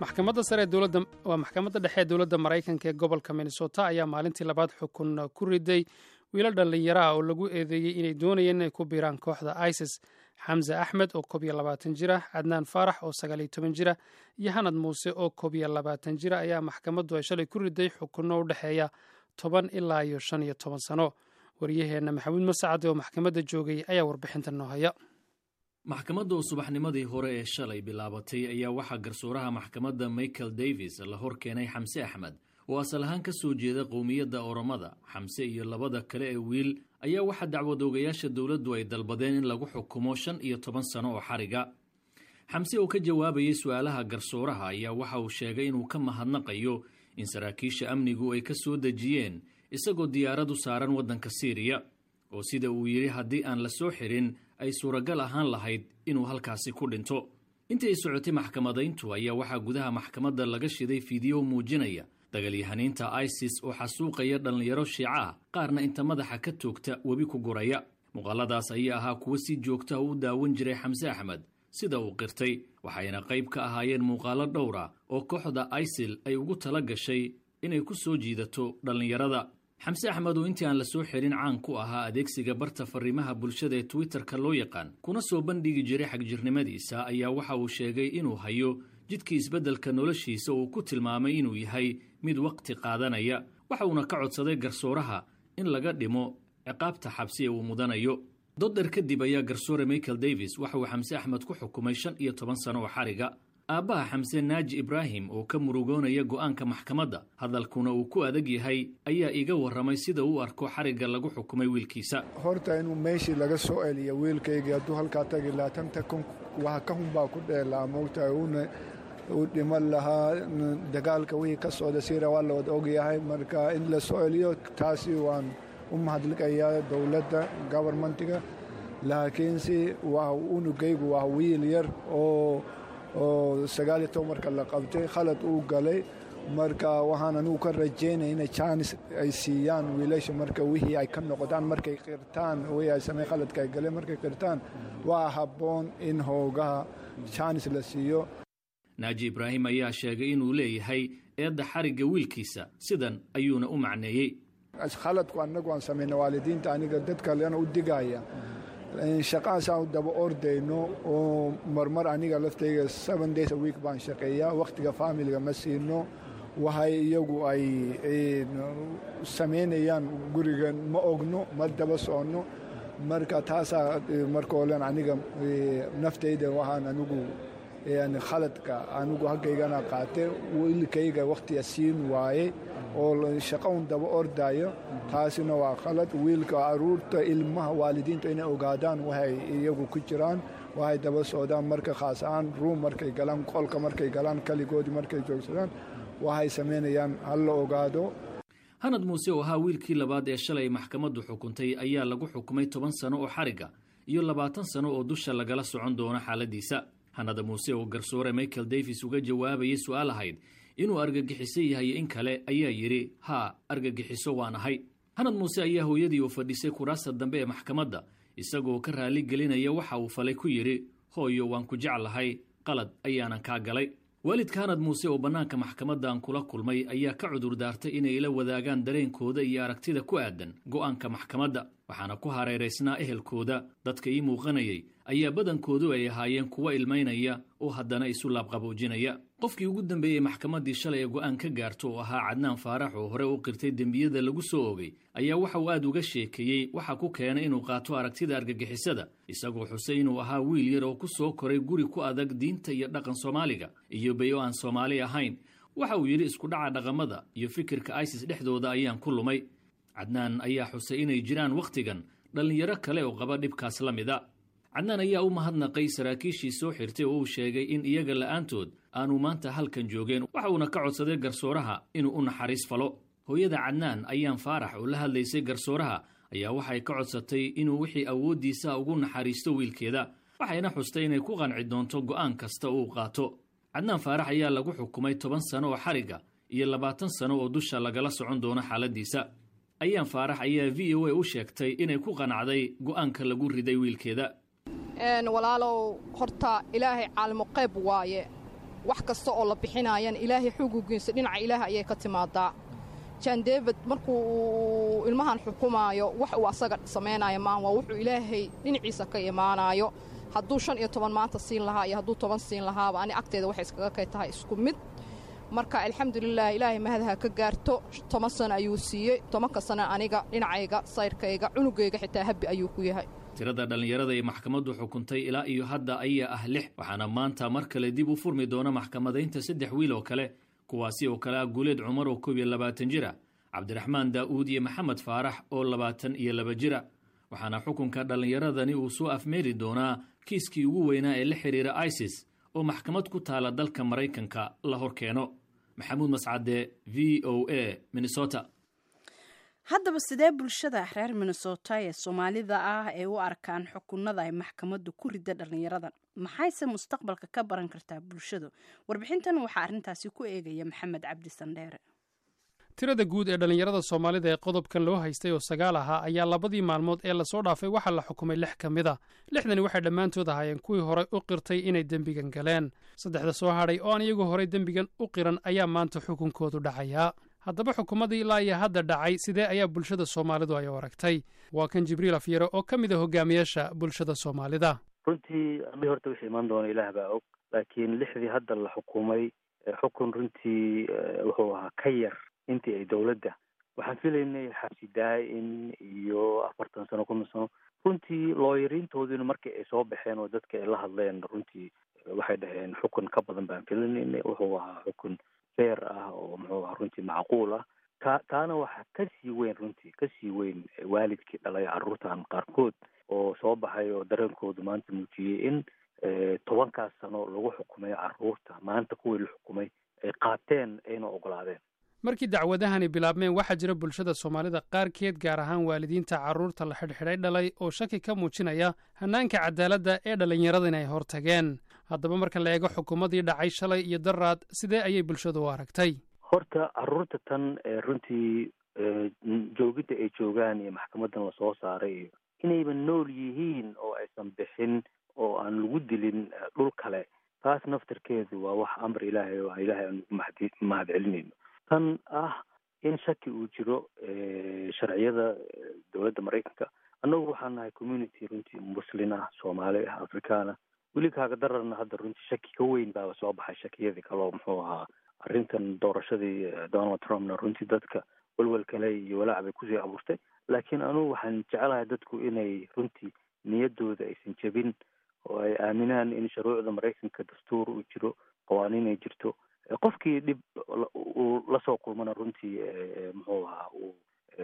maxkamadda sare dowladda waa maxkamadda dhexe ee dowladda maraykanka ee gobolka minnesota ayaa maalintii labaad xukun ku riday wiilo dhallinyaro ah oo lagu eedeeyey inay doonayeen inay ku biiraan kooxda isis xamse axmed oo koob iyo labaatan jira cadnaan faarax oo sagaal iyo toban jira iyo hanad muuse oo koob iyo labaatan jira ayaa maxkamaddu ay shalay ku riday xukunno u dhexeeya toban ilaa iyo shan iyo toban sano waryaheenna maxamuud masacade oo maxkamadda joogay ayaa warbixinta noo haya maxkamadda oo subaxnimadii hore ee shalay bilaabatay ayaa waxaa garsuuraha maxkamadda michael davis la hor keenay xamse axmed oo asal ahaan ka soo jeeda qowmiyadda oromada xamse iyo labada kale ee wiil ayaa waxaa dacwadoogayaasha dowladdu ay dalbadeen in lagu xukumo shan iyo toban sano oo xariga xamse oo ka jawaabayay su-aalaha garsuuraha ayaa waxa uu sheegay inuu ka mahadnaqayo in saraakiisha amnigu ay ka soo dejiyeen isagoo diyaaradu saaran waddanka siiriya oo sida uu yidhi haddii aan la soo xirin ay suuragal ahaan lahayd inuu halkaasi ku dhinto intii ay socotay maxkamadayntu ayaa waxaa gudaha maxkamadda laga shiday fiideo muujinaya dagalyahaniinta isis oo xasuuqaya dhallinyaro shiica ah qaarna inta madaxa ka toogta webi ku guraya muuqaaladaas ayaa ahaa kuwo si joogtaha u daawan jiray xamse axmed sida uu qirtay waxayna qayb ka ahaayeen muuqaalo dhowra oo kooxda isil ay ugu tala gashay inay ku soo jiidato dhallinyarada xamse axmed oo intii aan la soo xirin caan ku ahaa adeegsiga barta fariimaha bulshada ee twitterka loo yaqaan kuna soo bandhigi jiray xagjirnimadiisa ayaa waxa uu sheegay inuu hayo jidkii isbeddelka noloshiisa uu ku tilmaamay inuu yahay mid waqti qaadanaya waxa uuna ka codsaday garsooraha in laga dhimo ciqaabta xabsi ee uu mudanayo dodder kadib ayaa garsoore michael davis waxa uu xamse axmed ku xukumay shan iyo toban sano oo xariga aabbaha xamse naaji ibraahim oo ka murugoonaya go'aanka maxkamadda hadalkuna uu ku adag yahay ayaa iga warramay sida uu arko xarigga lagu xukumay wiilkiisa horta inuu meeshii laga soo celiya wiilkaygii hadduu halkaa tagi lahaa tanta kun waxa ka hunbaa ku dheelaa moogtahay uuna uu dhiman lahaa dagaalka wixii ka socda siira waa la wada ogyahay marka in la soo celiyo taasi waan u mahadliqayaa dowladda gobarmentiga laakiinse waa unugaygu waa wiil yar oo oo sagaaliyo toban marka la qabtay khalad uu galay marka waxaan anugu ka rajaynaya inay jaanis ay siiyaan wiilasha marka wixii ay ka noqdaan markay qirtaan wixii ay samey khaladka ay galeen markay qirtaan waa habboon in hoogaha jaanis la siiyo naaji ibraahim ayaa sheegay inuu leeyahay eedda xarigga wiilkiisa sidan ayuuna u macneeyey khaladku annagu aan samayna waalidiinta aniga dad kalena u digaya shaqahaasaan daba ordayno oo marmar aniga laftayga seven days a week baan shaqeeyaa wakhtiga faamiliga ma siino waxay iyagu ay samaynayaan guriga ma ogno ma daba soconno marka taasaa marka olen aniga naftayda waxaan anigu khaladka anigu haggaygana qaate wiilkayga wakhtiga siin waaye oo shaqaun daba ordayo taasina waa khalad wiilka aruurta ilmaha waalidiinta inay ogaadaan waxay iyagu ku jiraan waxay daba socdaan marka khaas ahaan ruum markay galaan qolka markay galaan kaligoodii markay joogsadaan waxay samaynayaan ha la ogaado hanad muuse oo ahaa wiilkii labaad ee shalay maxkamaddu xukuntay ayaa lagu xukumay toban sano oo xarigga iyo labaatan sano oo dusha lagala socon doono xaaladiisa hanada muuse oo garsoore michael davis uga jawaabayay su-aal ahayd inuu argagixiso yahay in kale ayaa yidhi haa argagixiso waan ahay hanad muuse ayaa hooyadii u fadhisay kuraasta dambe ee maxkamadda isagoo ka raali gelinaya waxa uu falay ku yidhi hooyo waan ku jeclahay qalad ayaanan kaa galay waalidka hanad muuse oo bannaanka maxkamaddan kula kulmay ayaa ka cudur daartay inay ila wadaagaan dareenkooda iyo aragtida ku aadan go'aanka maxkamadda waxaana ku hareeraysnaa ehelkooda dadka ii muuqanayay ayaa badankoodu ay ahaayeen kuwa ilmaynaya oo haddana isu laabqaboojinaya qofkii ugu dambeeyey maxkamaddii shalay ee go'aan ka gaarto oo ahaa cadnaan faarax oo hore u qirtay dembiyada lagu soo ogay ayaa waxa uu aad uga sheekeeyey waxa ku keenay inuu qaato aragtida argagixisada isagoo xusay inuu ahaa wiil yar oo ku soo koray guri ku adag diinta iyo dhaqan soomaaliga iyo bay oo aan soomaali ahayn waxa uu yidhi isku dhaca dhaqamada iyo fikirka isis dhexdooda ayaan ku lumay cadnaan ayaa xusay inay jiraan wakhtigan dhallinyaro kale oo qaba dhibkaas la mida cadnaan ayaa u mahadnaqay saraakiishii soo xirtay oo uu sheegay in iyaga la'aantood aanu maanta halkan joogeen waxa uuna ka codsaday garsooraha inuu u naxariis falo hooyada cadnaan ayaan faarax oo la hadlaysay garsooraha ayaa waxay ka codsatay inuu wixii awooddiisa ugu naxariisto wiilkeeda waxayna xustay inay ku qanci doonto go'aan kasta uu qaato cadnaan faarax ayaa lagu xukumay toban sano oo xarigga iyo labaatan sano oo dusha lagala socon doono xaaladiisa ayaan faarax ayaa v o a u sheegtay inay ku qanacday go'aanka lagu riday wiilkeeda walaalow horta ilaahay caalimo qayb waaye wax kasta oo la bixinaayana ilaahay xugugiisa dhinaca ilaah ayay ka timaadaa jan david markuu ilmahan xukumaayo wax uu asaga samaynaayo maan waa wuxuu ilaahay dhinaciisa ka imaanaayo hadduu shan iyo toban maanta siin lahaa iyo hadduu toban siin lahaaba ani agteeda waxay iskaga kay tahay isku mid marka alxamdulilah ilaahay mahadaha ka gaarto toban sano ayuu siiyey tobanka sano aniga dhinacayga sayrkayga cunugayga xitaa habbi ayuu ku yahay tirada dhallinyarada ay maxkamaddu xukuntay ilaa iyo hadda ayaa ah lix waxaana maanta mar kale dib u furmi doona maxkamadaynta saddex wiil oo kale kuwaasi oo kale ah guuleed cumar oo koob iyo labaatan jira cabdiraxmaan daa'uud iyo maxamed faarax oo labaatan iyo laba jira waxaana xukunka dhallinyaradani uu soo afmeeri doonaa kiiskii ugu weynaa ee la xidhiira isis oo maxkamad ku taala dalka maraykanka la hor keeno maxamuud mascade v o a minnesota haddaba sidee bulshada reer minnesota ee soomaalida ah ay u arkaan xukunada ay maxkamaddu ku rida dhallinyaradan maxayse mustaqbalka ka baran kartaa bulshadu warbixintan waxaa arrintaasi ku eegaya maxamed cabdi sandheere tirada guud ee dhallinyarada soomaalida ee qodobkan loo haystay oo sagaal ahaa ayaa labadii maalmood ee lasoo dhaafay waxaa la xukumay lix ka mid a lixdani waxay dhammaantood ahaayeen kuwii horey u qirtay inay dembigan galeen saddexda soo hadhay oo aan iyagu horey dembigan u qiran ayaa maanta xukunkoodu dhacayaa haddaba xukuumadii ilaa iyo hadda dhacay sidee ayaa bulshada soomaalidu ay u aragtay waa kan jibriil afyare oo ka mid a hogaamiyaasha bulshada soomaalida runtii ami horta wixii imaan doona ilaah baa og laakiin lixdii hadda la xukumay xukun runtii wuxuu ahaa ka yar intii ay dowladda waxaan filaynay xabsi daa-in iyo afartan sano kun sano runtii looyariintooduna markii ay soo baxeen oo dadka ay la hadleen runtii waxay dhaheen xukun ka badan baan filanaynay wuxuu ahaa xukun feer ah oo muxuu ahaa runtii macquul ah ta taana waxaa kasii weyn runtii kasii weyn waalidkii dhalay carruurtan qaarkood oo soo baxay oo dareenkoodu maanta muujiyey in tobankaas sano lagu xukumay carruurta maanta kuwii la xukumay ay qaateen ayna ogolaadeen markii dacwadahani bilaabmeen waxaa jira bulshada soomaalida qaarkeed gaar ahaan waalidiinta carruurta la xidhxidhay dhalay oo shaki ka muujinaya hannaanka cadaaladda ee dhallinyarada inay hortageen haddaba marka la eego xukuumadii dhacay shalay iyo daraad sidee ayay bulshadu u aragtay horta carruurta tan runtii joogidda ay joogaan iyo maxkamadan lasoo saaray iyo inayba nool yihiin oo aysan bixin oo aan lagu dilin dhul kale taas naftarkeedu waa wax amar ilaahay oo ilaahay aan ugu mahad mahad celinayno tan ah in shaki uu jiro sharciyada dowladda maraykanka annagu waxaan nahay community runtii muslin ah soomaali ah afrikaan ah weli kaaga dararna hadda runtii shaki ka weyn baaba soo baxay shakiyadii kaloo muxuu ahaa arrintan doorashadii donald trumpna runtii dadka welwel kale iyo walaac bay kusii abuurtay laakiin anugu waxaan jecelahay dadku inay runtii niyaddooda aysan jebin oo ay aaminaan in shuruucda maraykanka dastuur uu jiro qawaaniin ay jirto qofkii dhib uu lasoo kulmana runtii muxuu ahaa uu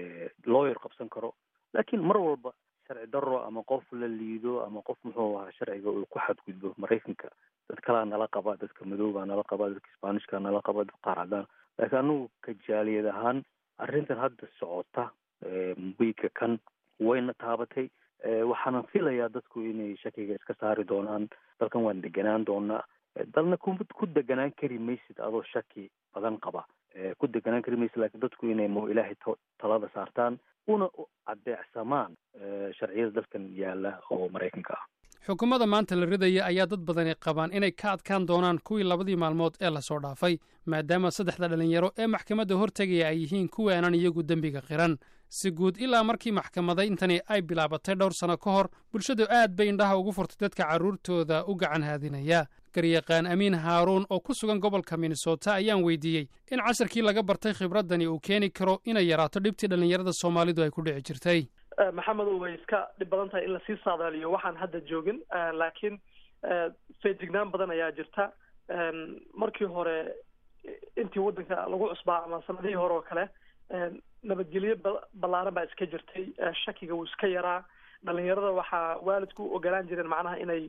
lawyer qabsan karo laakiin mar walba sharci daro ama qof la liido ama qof muxuu ahaa sharciga uu ku xadgudbo maraykanka dad kalaa nala qaba dadka madoobaa nala qaba dadka sbaanishka nala qaba dad qaar cadaan laakiin anugu ka jaaliyad ahaan arrintan hadda socota wiigga kan wayna taabatay waxaanan filayaa dadku inay shakiga iska saari doonaan dalkan waan deganaan doonaa dalna ku ku deganaan kari maysid adoo shaki badan qaba ku deganaan kari maysid laakiin dadku inay mo ilaahay talada saartaan una adeecsamaan sharciyada dalkan yaala oo maraykanka ah xukuumadda maanta la ridaya ayaa dad badani qabaan inay ka adkaan doonaan kuwii labadii maalmood ee lasoo dhaafay maadaama saddexda dhallinyaro ee maxkamadda hortegaya ay yihiin kuwii aanan iyagu dembiga qiran si guud ilaa markii maxkamadayntani ay bilaabatay dhowr sano ka hor bulshadu aad bay indhaha ugu furtay dadka carruurtooda u gacan haadinaya garyaqaan amiin haaruun oo ku sugan gobolka minnesota ayaan weydiiyey in casharkii laga bartay khibraddani uu keeni karo inay yaraato dhibtii dhallinyarada soomaalidu ay ku dhici jirtay maxamedow way iska dhib badan tahay in lasii saadaaliyo waxaan hadda joogin laakiin feejignaan badan ayaa jirta markii hore intii waddanka lagu cusbaa ama sanadihii hore oo kale nabadgelyo ballaaran baa iska jirtay shakiga wuu iska yaraa dhalinyarada waxaa waalidku u ogolaan jireen macnaha inay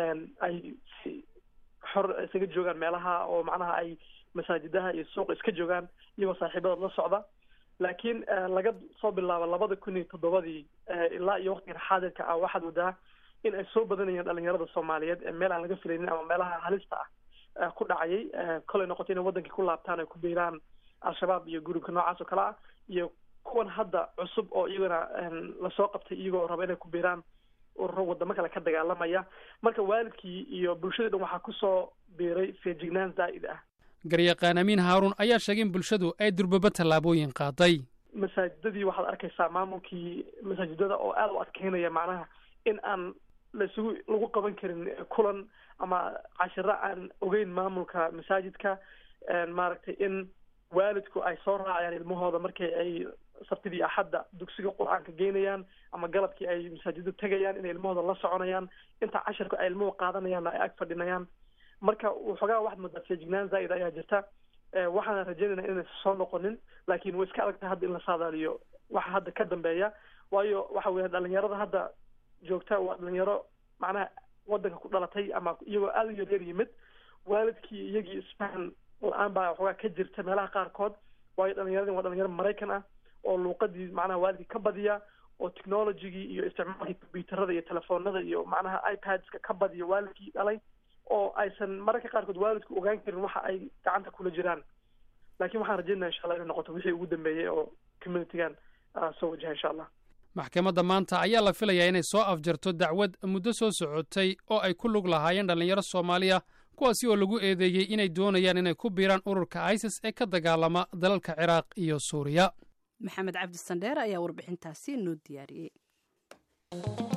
ay si xor isaga joogaan meelaha oo macnaha ay masaajidaha iyo suuqa iska joogaan iyagoo saaxiibadood la socda laakiin laga soo bilaabo labada kun iyo toddobadii ilaa iyo waqtigan xaadirka ah waxaad wadaa in ay soo badanayeen dhalinyarada soomaaliyeed ee meel aan laga filaynin ama meelaha halista ah ku dhacayay kolay noqoto inay wadankii ku laabtaan ay ku biiraan al-shabaab iyo gurubka noocaas oo kale ah iyo kuwan hadda cusub oo iyagana lasoo qabtay iyagoo raba inay ku biiraan ururo wadamo kale ka dagaalamaya marka waalidkii iyo bulshadii dhan waxaa kusoo biiray feejignaan zaa'id ah garyaqaan amiin haaruun ayaa sheegay in bulshadu ay durbaba tallaabooyin qaaday masaajidadii waxaad arkaysaa maamulkii masaajidada oo aada u adkeynaya macnaha in aan laisugu lagu qaban karin kulan ama cashiro aan ogeyn maamulka masaajidka maaragtay in waalidku ay soo raacayaan ilmahooda markii ay sabtidii axadda dugsiga qur-aanka geynayaan ama galabkii ay masaajida tegayaan inay ilmahooda la soconayaan inta cashirka ay ilmuhu qaadanayaanna ay ag fadhinayaan marka waxoogaa waxaad moodaa feejignaan zaa'id ayaa jirta waxaana rajaynayna inaysan soo noqonin laakiin way iska adagtahay hadda in la saadaaliyo waxa hadda ka dambeeya waayo waxa weya dhalinyarada hadda joogta waa dhalinyaro macnaha wadanka ku dhalatay ama iyagoo aada u yaryar yimid waalidkii iyagii isfahan la-aan baa waxoogaa ka jirta meelaha qaarkood waayo dhalinyaradin waa dhalinyaro maraykan ah oo luuqadii macnaha waalidkii ka badiya oo technologigii iyo isticmaalkii combyuuterada iyo telefoonada iyo macnaha ipadska ka badiya waalidkii dhalay oo aysan mararka qaarkood waalidku ogaan karin waxa ay gacanta kula jiraan laakiin waxaan rajaynaya insha allah inay noqoto wixii ugu dambeeyey oo communitygan soo wajaha insha allah maxkamadda maanta ayaa la filayaa inay soo afjarto dacwad muddo soo socotay oo ay ku lug lahaayeen dhallinyaro soomaaliya kuwaasi oo lagu eedeeyey inay doonayaan inay ku biiraan ururka isis ee ka dagaalama dalalka ciraaq iyo suuriya maxamed cabdi sandheer ayaa warbixintaasi noo diyaariyey